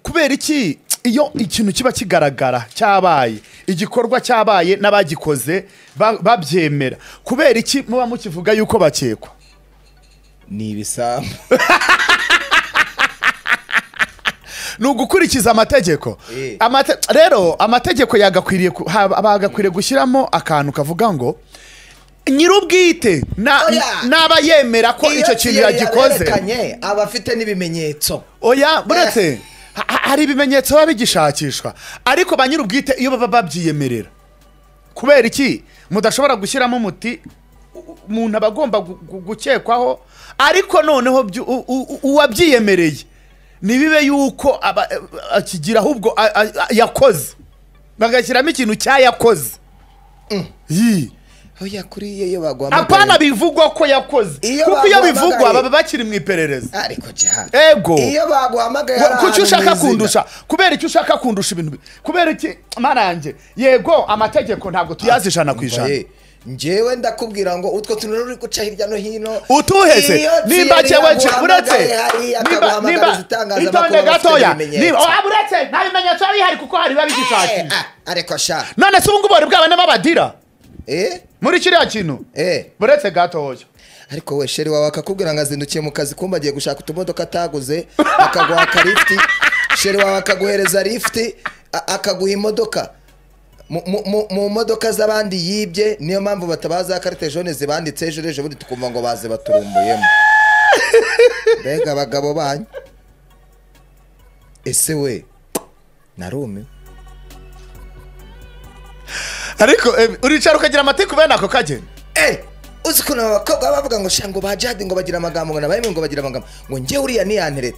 kubera iki iyo ikintu kiba kigaragara cyabaye igikorwa cyabaye n'abagikoze ba- babyemera kubera iki muba mukivuga yuko bakekwa ni ibisambo ni ugukurikiza amategeko Eh. Amate- rero amategeko yagakwiriye ku- ha- bagakwiriye gushyiramo akantu kavuga ngo nyir'ubwite na- Oya. n'aba yemera ko Iyo icyo kintu kiyo yagikoze yaberekanye, aba afite n'ibimenyetso oya buretse ha- ha- hari ibimenyetso biba bigishakishwa ariko ba nyir'ubwite iyo baba babyiyemerera kubera iki mudashobora gushyiramo umuti u- u- umuntu aba agomba gu- gu- gukekwaho ariko noneho byu- u- u- uwabyiyemereye ntibibe yuko aba- akigira ahubwo a- a- a- yakoze bagashyiramo ikintu cyayakoze Yi. oya kuriye iyo bagwamagaye apana bivugwa ko yakoze Iyo kuko iyo baguhamagaye- bivugwa baba bakiri mu iperereza ariko jaha ego iyo baguhamagaye hari kuki ahantu ushaka mwizina. kundusha kubera icyo ushaka kundusha ibintu bi- kubera iki marange yego amategeko ntabwo tuyazi ijana ku ijana Oye, njyewe ndakubwira ngo utwo tuntu uri guca hirya no hino utuheze iyo nimba Thierry jyewe nje aguhamagaye uretse hariya nimba akaguhamagariza nimba itangazamakuru itonde abafite gatoya ibimenyetso. nimba oya uretse nta bimenyetso biba bihari kuko hari biba Eh, bigishakisha ah, ariko sha none se ubu ngubu bari bwabanemo abadira eh muri kiriya kintu eh uretse gatoya ariko we sheri wawe akakubwira ngo azindukiye mu kazi kumba agiye gushaka utumodoka ataguze akaguha akarifuti sheri wawe akaguhereza lifuti a- akaguha imodoka Mu- mu- mu- mu modoka z'abandi yibye niyo mpamvu batabaza karite jone zibanditse ejo ejo bundi tukumva ngo baze baturumbuyemo mbega abagabo banyu ese we narumiwe ariko eh, uricara ukagira amateka ubene ako kageni Eh, uzi ukuntu aba bakobwa baba bavuga ngo sha ngo bajade ngo bagira amagambo ngo nabayimwe ngo bagira amagambo ngo njye uriya niyantereta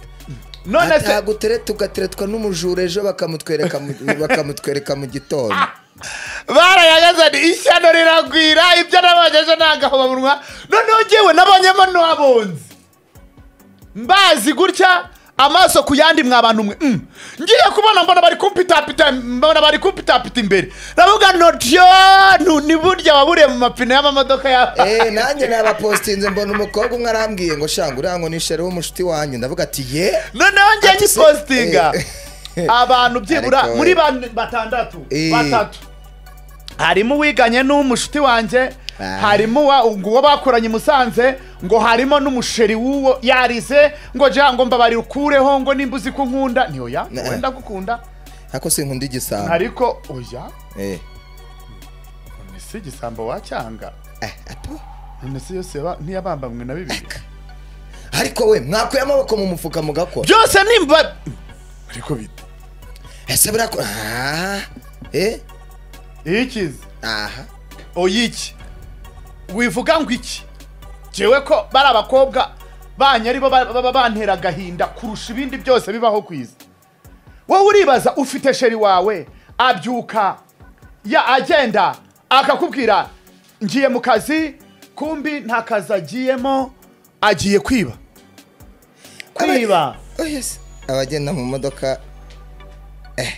none se atagutereta ugateretwa n'umujura ejo bakamutwereka mu- bakamutwereka mu gitondo barayagazanye ishyano riragwira ibyo nabonye ejo ni agahobamunwa noneho ngewe nabonyemo n'uwabonze mbazi gutya amaso ku yandi mwa bantu mwe mm. ngiye kubona mbona bari kumpitapita mbona bari kumpitapita imbere navuga notyo nu- ni burya waburiye mu mapine y'amamodoka yawe Eh, nanjye nabapostinze mbona umukobwa umwe arambwiye ngo sha ngo uriya ngo nishare w'umushuti wanjye ndavuga ati ye noneho njye Ati se- nyipostinga eh. abantu byibura Ariko we. muri bane- batandatu Eh. batatu harimo uwiganye n'umushuti wanjye Ah. harimo uwa- uwo bakoranye i musanze ngo harimo n'umusheri w'uwo yarize ngo jya ngo mbabarikureho ngo nimba uzi ko nkunda ntiyoya Ne. wenda gukunda ako sinkunda igisambo ariko oya eh none si igisambo wacyanga eh, apo none si yose yaba- ntiyabambamwe na bibiri ariko we mwakuye amaboko mu mufuka mugakora byose nimba ariko bite ese birakora ah eh iyo ikize aha oya iki wivuga ngo iki jewe ko bari abakobwa banyu aribo ba- baba bantera agahinda kurusha ibindi byose bibaho ku isi wowe uribaza ufite sheri wawe abyuka ya agenda akakubwira ngiye mu kazi kumbi nta kazi agiyemo agiye kwiba kwiba Oh yes. abagenda mu modoka eh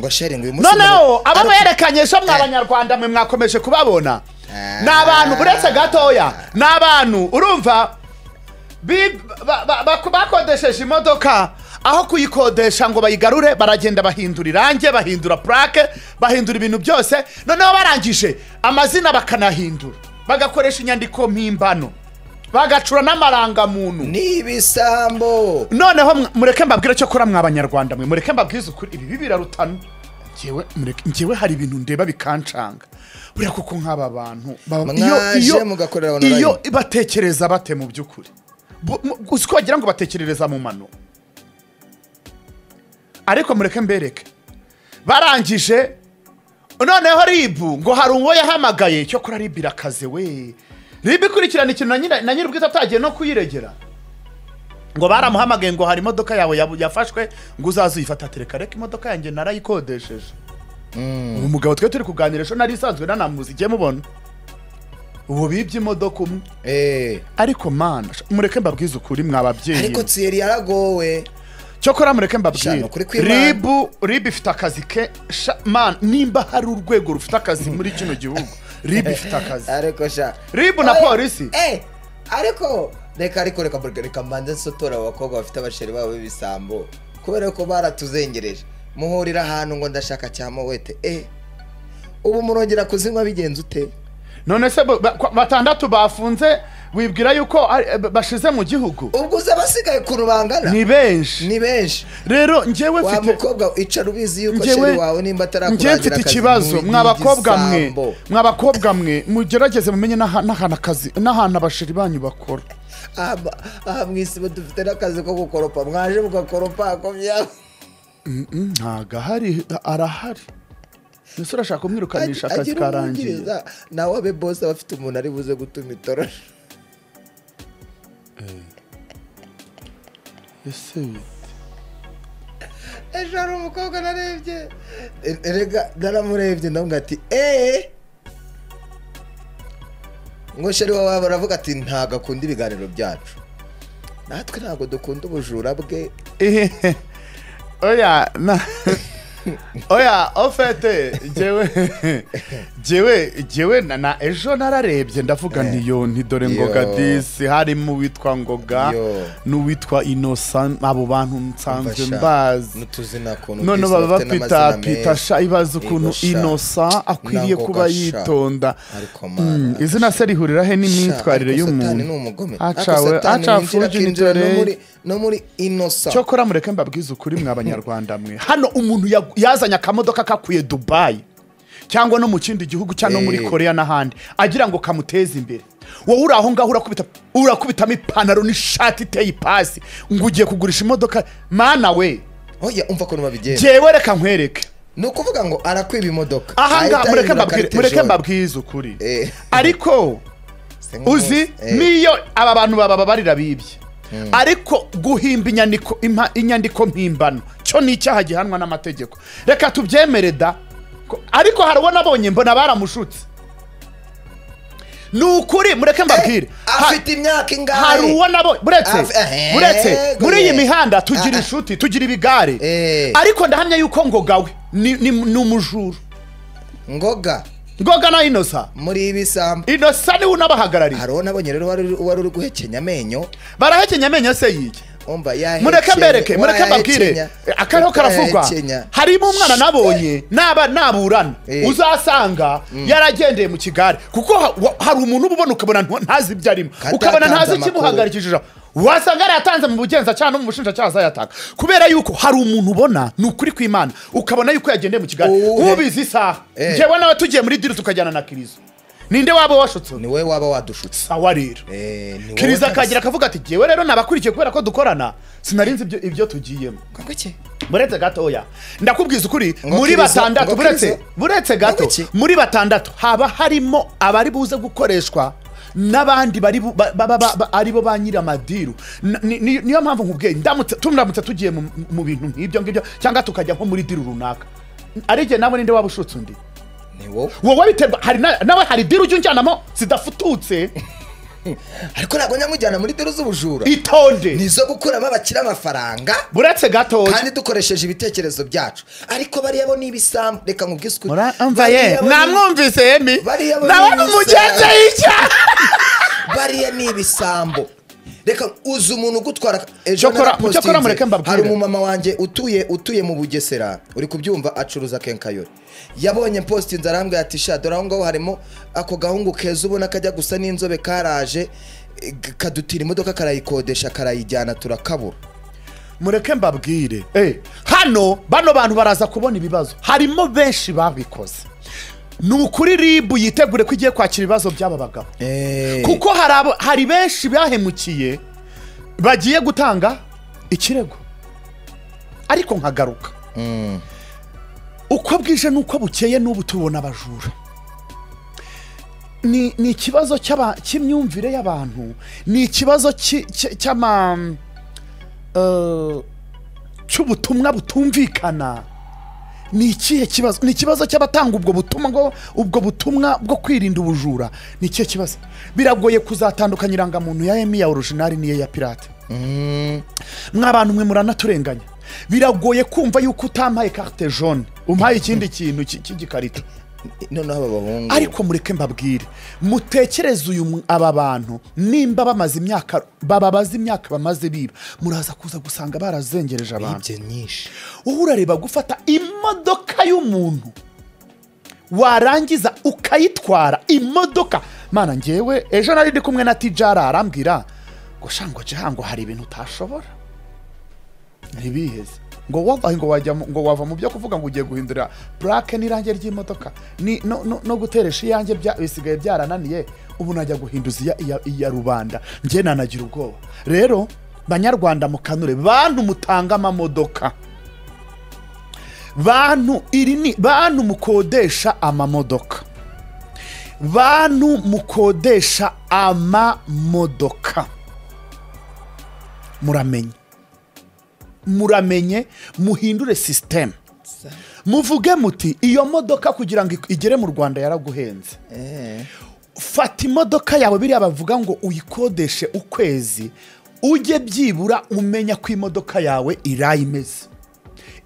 ngo sheri ngo uyu munsi noneho aba Ariko- berekanye so mwa Eh. banyarwanda mwe mwakomeje kubabona Ah. ni abantu uretse gatoya ni abantu urumva bi- ba- ba- ba- bakodesheje imodoka aho kuyikodesha ngo bayigarure baragenda bahindura irange bahindura purake bahindura ibintu byose noneho barangije amazina bakanahindura bagakoresha inyandiko mpimbano bagacura n'amarangamuntu ni ibisambo noneho mwa- mureke mbabwire cyo kora mwa banyarwanda mwe mureke mbabwirize ukuri ibi birarutana ngewe mureke- ngewe hari ibintu ndeba bikancanga buriya kuko nk'aba bantu baba- iyo- Mwaje iyo- mugakorera online. iyo batekereza bate mu by'ukuri Bu- mu- uzi ko wagira ngo batekerereza mu mano ariko mureke mbereke barangije noneho ribu ngo hari uwo yahamagaye cyo kora ribu irakaze we ribu ikurikirana ikintu na nyira- na nyir'ubwite atagiye no kuyiregera ngo baramuhamagaye ngo hari imodoka yawe yabu- yafashwe ngo uzaze uyifata tereka reka imodoka yanjye narayikodesheje ubu mugabo twe turi kuganira ejo nari isanzwe nanamuzi igiye mubona ubu bibye imodoka umwe eh ariko mana sha- mureke mbabwize ukuri mwa babyeyi ariko Thierry yaragowe cyokora mureke Sha, mbabwire nukuri kw'Imana. ribu ribu ifite akazi ke sha- man nimba hari urwego rufite akazi muri kino gihugu ribu ifite akazi ariko sha ribu na Oya, polisi eh ariko reka ariko reka reka mbanze nsotora abakobwa bafite abasheri babo b'ibisambo kubera ko baratuzengereje muhurira ahantu ngo ndashaka cya mowete eh ubu murongera kuzinywa bigenze ute none se bo- ba- kwa- batandatu bafunze wibwira yuko ari- ba- bashize mu gihugu ubwo uzi abasigaye ku rubangana ni benshi ni benshi rero njyewe wa mfite mukobwa icara ubizi yuko Njyewe- sheri wawe nimba njyewe atarakurangira mfite akazi ikibazo ni- ni mwa bakobwa mwe igisambo. mwa bakobwa mwe mugerageze mumenye n'aha- n'ahantu akazi n'ahantu abashiri banyu bakora aha aha mu isibo dufite n'akazi ko gukoropa mwaje mugakoropa ako byaba ntago ahari arahari ese urashaka kumwirukanisha akazi agira karangiye umwungiriza nawe abe bose aba afite umuntu ari buze gutuma itorosha ese bite? ejo hari umukobwa narebye E- erega naramurebye ndavuga ati eee ngo sheri wawe baravuga ati ntabwo akunda ibiganiro byacu natwe ntabwo dukunda ubujura bwe Ehehe. oya na oya ofete jyewe jyewe jyewe na- na ejo nararebye ndavuga Eh. nti yo nti dore Yo. ngoga disi harimo uwitwa ngoga Yo. n'uwitwa inosa abo bantu nsanzwe Umva sha, mbazi n'utuzina kuntu none disi baba bafite n'amazina bapitapita meza. sha ibaza ukuntu Yego sha. inosa akwiriye Nangoga kuba sha. yitonda Ariko Mm, mana, izina se rihurira he n'imyitwarire Ariko satani y'umuntu ni umugome. Ariko acawe satani winjira acafuja akinjira no inzore muri- no muri inosa cyokora mureke mbabwize ukuri mwa banyarwanda mwe hano umuntu yagu- yazanye akamodoka kakuye dubayi cyangwa no mu kindi gihugu cyangwa no muri Eh. koreya n'ahandi agira ngo kamuteze imbere wowe uri aho ngaho urakubita urakubitamo ipantaro n'ishati iteye ipasi ngo ugiye kugurisha imodoka mana we oya umva ukuntu babigenza jyewe reka nkwereke ni ukuvuga ngo arakwiba imodoka aha ahita ngaha mureke ahindura mbabwire- karite mureke jaune. mbabwize ukuri Eh. ariko Se nk'umunsi. uzi Eh, n'iyo aba bantu bababarira bibye ariko guhimba inyandiko impa- inyandiko mpimbano cyo ni icyaha gihanwa n'amategeko reka tubyemere da Ko- ariko hari uwo nabonye mbona baramushutse ni ukuri mureke mbabwire Ha- afite imyaka ingahe hari uwo nabo buretse Af- eh, buretse yego, muri iyi ye. mihanda tugira Ah, ah. inshuti tugira ibigare Eh. ariko ndahamya yuko ngogawe ni ni- ni umujura ngoga ngoga na inosa muri ibisambo inosa niwe unabahagarariye hari uwo nabonye rero wari wari uri guhekenya amenyo barahekenya amenyo se yiye umva yahekenya mureke mbereke mureke mbabwire wayahekenya, akariho karavugwa utayahekenya. harimo umwana nabonye naba naburana Eh. uzasanga yaragendeye mu kigare kuko ha- wa- hari umuntu uba ubona ukabona nta- ntazi ibyo arimo Katatanze ukabona ntazi amakuru. ikimuhagarikishije wasanga yaratanze mu bugenzacyaha no mu bushinjacyaha azayatanga kubera yuko hari umuntu ubona ni ukuri kw'imana ukabona yuko yagendeye mu kigare Uwuhe? ubizi isaha Eh. njyewe nawe tugiye muri diri tukajyana na kirizo ninde waba washutse ni wowe waba wadushutse sawa rero Eh, ni wowe kiriza ntabwo- akagira akavuga ati jyewe rero nabakurikiye kubera ko dukorana sinari nzi ibyo- ibyo tugiyemo Ngo iki? buretse gatoya ndakubwiza ukuri Ngo muri Kiriza- batandatu ngo buretse Kiriza- buretse gato ngo iki? muri batandatu haba harimo abari buze gukoreshwa n'abandi bari bu- ba- ba- ba- ba- ba- aribo ba nyiramadiru N- ni- ni- niyo mpamvu nkubwiye ndamutse tumramutse tugiye mu- mu bintu nk'ibyo ngibyo cyangwa tukajya nko muri diru runaka ari igihe nawe ninde waba ushutse undi ni wowe wowe biterwa hari na- nawe hari diru ujya unjyanamo zidafututse ariko ntabwo nyamujyana muri dore z'ubujura itonde ni izo gukuramo abakira amafaranga buretse gatoya kandi dukoresheje ibitekerezo byacu ariko bariya bo ni ibisambu reka nkubwise ukuri muramva ye Bariya bo ni- namwumvise yemi bariya bo nawe ni ni umugenzi ibisambo. y'icyaha bariya ni ibisambo reka uzi umuntu ugutwara Cyokora- narapostinze, cyokora mureke mbabwire. hari umumama wanjye utuye utuye mu bugesera uri kubyumva acuruza kenkayori yabonye postinze arambwira ati sha dore aho ngaho harimo ako gahungu keza ubona kajya gusa n'inzobe karaje eh, kadutira imodoka karayikodesha karayijyana turakabura mureke mbabwire hano bano bantu baraza kubona ibibazo harimo benshi babikoze ni ukuri ribu yitegure ko igiye kwakira ibibazo by'aba bagabo Eh, kuko hari abo- hari benshi bahemukiye bagiye gutanga ikirego ariko nkagaruka mm, uko bwije n'uko bukeye n'ubu tubona abajura ni ni ikibazo cy'aba- cy'imyumvire y'abantu ni ikibazo cy- cy- cy'ama eh, cy'ubutumwa butumvikana ni ikihe kibazo ni ikibazo cy'abatanga ubwo butumwa ngo ubwo butumwa bwo kwirinda ubujura ni ikihe kibazo biragoye kuzatandukanya irangamuntu ya emi ya orojinari n'iyo ya pirate mm, mw'abantu mwe muranaturenganya biragoye kumva yuko utampaye carte jaune umpaye ikindi kintu cy- cy'igikarito noneho aba bahungu ariko mureke mbabwire mutekereze uyu mu- aba bantu nimba bamaze imyaka baba bazi imyaka bamaze biba muraza kuza gusanga barazengereje abantu bibye nyinshi wowe urareba gufata imodoka y'umuntu warangiza ukayitwara imodoka mana ngewe ejo nari ndi kumwe na tijara arambwira ngo shango jihango hari ibintu utashobora ntibiheze ngo wava ngo wajya mu- ngo wava mu byo kuvuga ngo ugiye guhindura purake n'irange ry'imodoka ni- no- no no guteresha iyange bya- bisigaye byarananiye ubu najya guhinduza iya- iya- iya rubanda njye nanagira ubwoba rero banyarwanda mukanure bantu mutanga amamodoka bantu iri ni bantu mukodesha amamodoka bantu mukodesha amamodoka muramenye muramenye muhindure sisiteme muvuge muti iyo modoka kugira ngo igere mu rwanda yaraguhenze Eh, fata imodoka yawe biriya bavuga ngo uyikodeshe ukwezi ujye byibura umenya ko imodoka yawe iraye imeze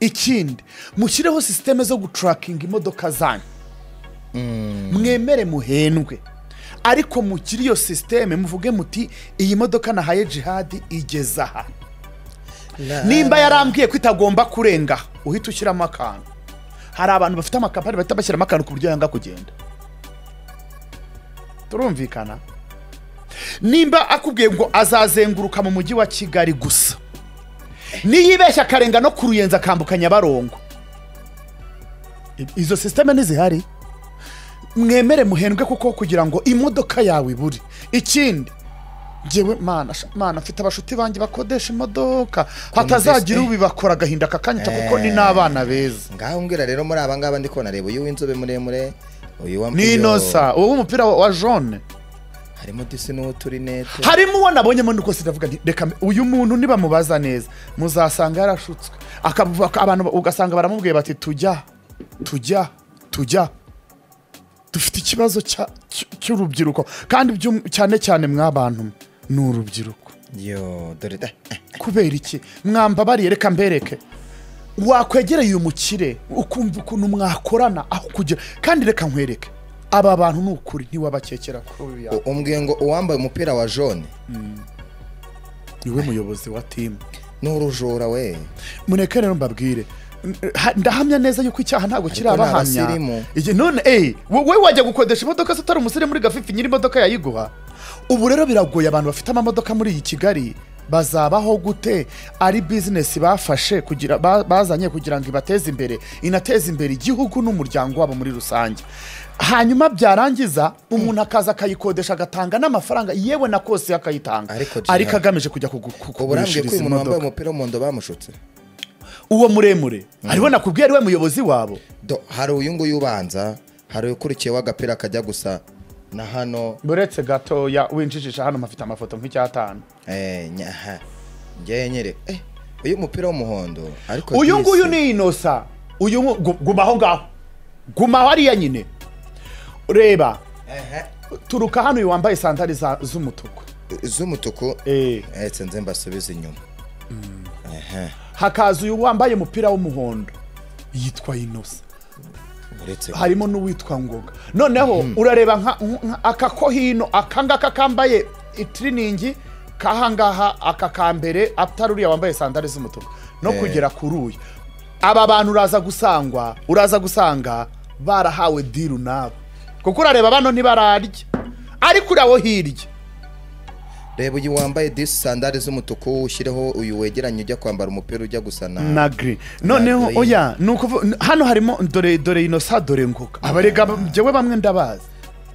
ikindi mushyireho sisiteme zo guturakinga imodoka zanyu mwemere muhendwe ariko mukiri iyo sisiteme muvuge muti iyi modoka nahaye jihadi igeze aha na- nimba yarambwiye ko itagomba kurenga uhita ushyiramo akantu hari abantu bafite amakampani bahita bashyiramo akantu ku buryo yanga kugenda turumvikana nimba akubwiye ngo azazenguruka mu mujyi wa kigali gusa niyibeshya akarenga no ku ruyenzi akambuka nyabarongo I- izo sisiteme ntizihari mwemere muhendwe kuko kugira ngo imodoka yawe ibure ikindi ngewe mana sha- mana mfite abashuti banjye bakodesha imodoka hatazagira eh. ubibakora agahinda kakanyita kuko ni n'abana beza ngaho mbwira rero muri aba ngaba ndi kubona reba uyu w'inzobe muremure uyu wa ni uyu- inosa uwo w'umupira wa- wa jone harimo disi n'uturinete harimo uwo nabonyemo nuko sinavuga nti reka mbe- uyu muntu nibamubaza neza muzasanga yarashutswe akavuga ko abantu ugasanga baramubwiye bati tujya tujya tujya dufite ikibazo cya- cy- cy'urubyiruko kandi by'um- cyane cyane mwabantu ni urubyiruko yo dore da kubera iki mwambabariye reka mbereke wakwegereye uyu mukire ukumva ukuntu mwakorana aho kugira kandi reka nkwereke aba bantu ni ukuri ntiwabakekera kuri uyu yawe U- umbwiye ngo uwambaye umupira wa jone niwe muyobozi wa timu ni urujura we mureke rero mbabwire N- ha- ndahamya neza yuko icyaha ntabwo kiri Ariko ni abahamya abasirimu. Iki- none eh, wo- wowe wajya gukodesha imodoka se utari umusire muri gafifi nyiri imodoka yayiguha ubu rero biragoye abantu bafite amamodoka muri iyi kigali bazabaho gute ari bizinesi bafashe kugira ba- bazanye kugira ngo ibateze imbere inateze imbere igihugu n'umuryango wabo muri rusange hanyuma byarangiza umuntu akaza akayikodesha agatanga n'amafaranga yewe na kose akayitanga Ariko Jihad- ariko agamije kujya kugu- ku- uburambye ko kugurishiriza uyu muntu wambaye imodoka umupira w'umuhondo bamushutse uwo muremure ariwe nakubwiye ariwe muyobozi wabo Do, hari uyu nguyu ubanza hari ukurikiyeho agapira kajya gusa na hano uretse gatoya winjijisha hano mpafite amafoto nk'icyatanu eh, nyaha njyewe nyere eh, uyu mupira w'umuhondo ariko uyu disi- nguyu ni inosa uyu ngu- gu- guma aho ngaho guma aho ariya nyine reba Ehe. turuka hano uyu wambaye sandari za- z'umutuku z'umutuku Eh. etse nze mbasubize inyuma Ehe, hakaza uyu wambaye umupira w'umuhondo yitwa inosa uretse ko- harimo n'uwitwa ngoga noneho urareba nka- nka- aka ko hino aka ngaka kambaye itiriningi k'aha ngaha aka ka mbere atari uriya wambaye sandari z'umutuku no Eh. kugera kuri uyu aba bantu uraza gusangwa uraza gusanga barahawe diru nabo kuko urareba bano ntibararya ariko urawo hirya reba uyu wambaye disi sandari z'umutuku ushyireho uyu wegeranye ujya kwambara umupira ujya gusa na na giri noneho green. oya ni ukuvu- n- hano harimo dore dore inosa dore ngoga abarega njyewe bamwe ndabazi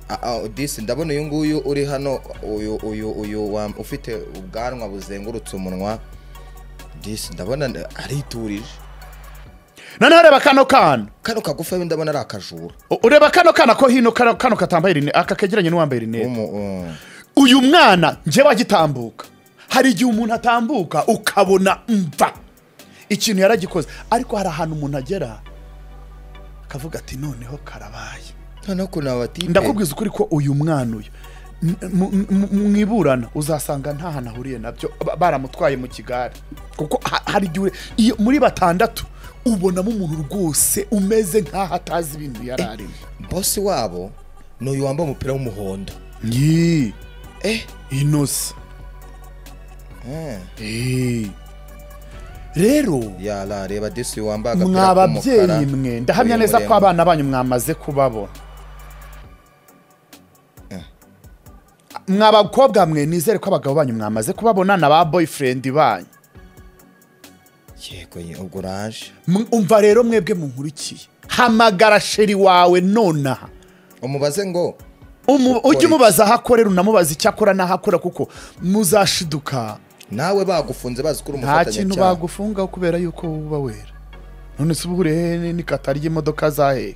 Ah, ah, disi ndabona uyu nguyu uri hano uyu uyu uyu wam- ufite ubwanwa buzengurutse umunwa disi ndabona n- ariturije noneho reba kano kana kano kagufa we ndabona ari akajura U- ureba kano kana ko hino kano kano katambaye rinete aka kegeranye n'uwambaye rinete Umu- um, uyu mwana njyewe agitambuka hari igihe umuntu atambuka ukabona mva ikintu yaragikoze ariko hari ahantu umuntu agera akavuga ati noneho karabaye noneho ukuntu abatipe ndakubwiza ukuri ko uyu mwana uyu m- m- m- mwiburana uzasanga nta hantu ahuriye nabyo ba- baramutwaye mu kigare kuko ha- hari igihe ure- iyo muri batandatu ubonamo umuntu rwose umeze nk'aho atazi ibintu yari arimo bosi wabo ni uyu wambaye umupira w'umuhondo ni eh inose eh, Eh. rero yara reba disi wambaye agapira mwa k'umukara babyeyi mwe ndahamya uyu neza ko muremure. abana banyu mwamaze kubabona mwa bakobwa mwe nizere ko abagabo banyu mwamaze kubabona na ba boyfriend banyu yego ye, ubwo uraje M- umva rero mwebwe munkurikiye hamagara sheri wawe nonaha umubaze ngo Umu- ujye umubaza aho akorera unamubaza icyo akora n'aho akora kuko muzashiduka nawe bagufunze bazi ko uri nta kintu umufatanyacyaha bagufunga kubera yuko uba wera none se uba urihe n'ikata ry'imodoka za hehe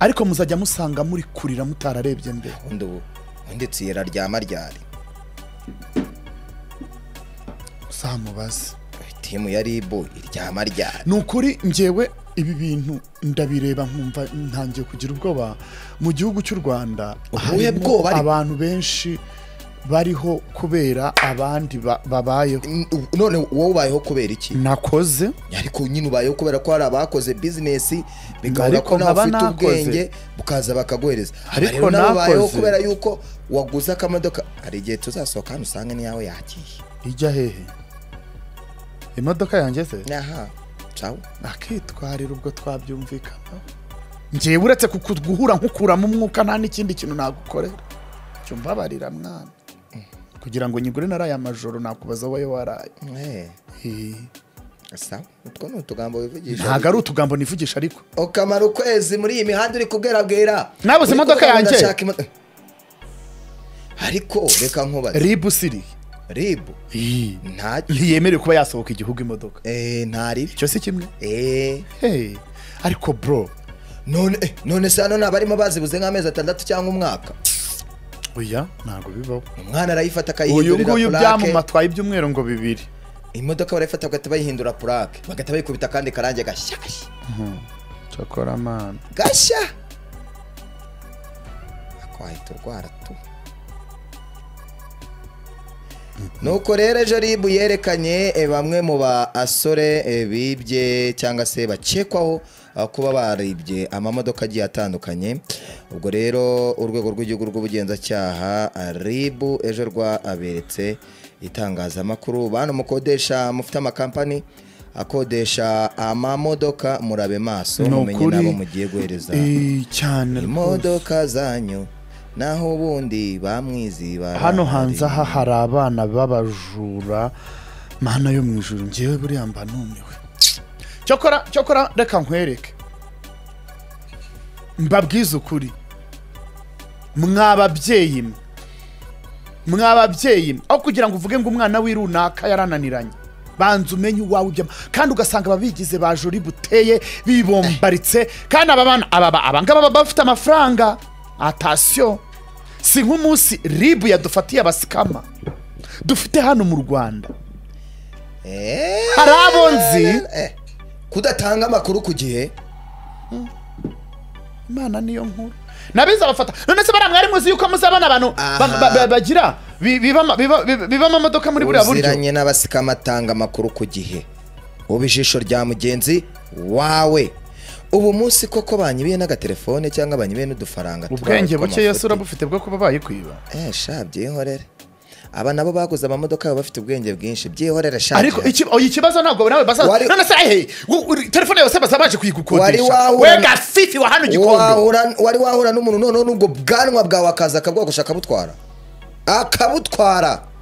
ariko muzajya musanga muri kurira mutararebye mbere undi ubu undi tsiyera ryama ryari uzamubaze timu ya ribu iryama ryari ni ukuri ngewe ibi bintu ndabireba nkumva ntangiye kugira ubwoba mu gihugu cy'u rwanda Ubuhe harimo bwoba ariko? abantu benshi bariho kubera abandi ba- babayeho N- u- none wowe ubayeho kubera iki nakoze ariko nyine ubayeho kubera ko hari abakoze bizinesi bigahura Ariko ko nawe nkaba ufite nakoze. ubwenge bukaza bakaguhereza Aha Ariko rero nawe ubayeho nakoze. kubera yuko waguze akamodoka hari igihe tuzasohoka hano usange n'iyawe yagiye ijya hehe imodoka yanjye se aha cawo akitwarira ubwo twabyumvikana ngewe uretse kuku- guhura nkukuramo umwuka nta n'ikindi kintu nagukorera cyo mbabarira mwana kugira ngo nyigure naraye amajoro nakubaza wowe waraye Eh, Eh, sawa utwo ni utugambo wivugisha ntabwo ari utugambo nivugisha ariko ukamara ukwezi muri iyi mihanda uri kubwerabwera Nabuze Uri imodoka kubwira ngo yanjye. ndashaka imo- ariko reka nkubaze ribu siri ribu ntacyo ntiyemerewe kuba yasohoka igihugu imodoka Eh, ntaribi icyo si kimwe Eh, Hey, ariko bro none eh, none se hano ntabarimo bazibuze nk'amezi atandatu cyangwa umwaka oya ntabwo bibaho umwana arayifata uyu nguyu akayihindurira purake byamumatwaye ibyumweru ngo bibiri imodoka barayifata bagahita bayihindura purake bagahita bayikubita akandi karange gashya gashya cyakora mwana gashya Ako wahita urwara tu nuko rero ejo ribu yerekanye eh, bamwe mu basore eh, bibye cyangwa se bakekwaho ah, kuba baribye amamodoka agiye atandukanye ubwo rero urwego rw'igihugu rw'ubugenzacyaha ah, ribu ejo rwaberetse itangazamakuru bantu mukodesha mufite amakampani akodesha amamodoka murabe maso Ni mumenye ukuri. n'abo mugiye guhereza Eh, cyane rwose. imodoka zanyu naho ubundi bamwiziba hano hanze aha hari abana b'abajura mana yo mu ijuru ngewe buriya mba numiwe cyokora cyokora reka nkwereke mbabwize ukuri mwa babyeyi mwe mwa babyeyi mwe aho kugira ngo uvuge ngo umwana w'i runaka yarananiranye banza umenye uwawe ibyo kandi ugasanga ababigize ba jori buteye bibombaritse kandi aba bana aba ba- aba ngaba baba bafite amafaranga atasiyo si nk'umunsi ribu yadufatiye abasikama dufite hano mu rwanda Eh, hari abo nzi eh, kudatanga amakuru ku gihe imana niyo nkuru nabizi abafata none se bariya mwari muzi yuko muzabona abantu ba- Aha. ba- ba- bagira bi- biba ama- biba- biba- biba amamodoka muri buriya buryo uziranye n'abasikama atanga amakuru ku gihe uba ijisho rya mugenzi wawe ubu munsi koko banyibiye n'agatelefone cyangwa banyibiye n'udufaranga ubwenge tubaye buke yesu tw'amafuti. urabufite bwo kuba bayikwiba Eh, sha byihorere aba nabo baguze amamodoka baba bafite ubwenge bwinshi byihorere sha ariko byihorere. iki oya, ikibazo ntabwo nawe basaza Wari- none se ehe wu- uri- telefone yose baza baje Wari kuyigukodesha wahura- we gafifi wa hano igikondo wahura wari wahura n'umuntu noneho n'ubwo bwanwa bwawe akaza akabwogosha akabutwara akabutwara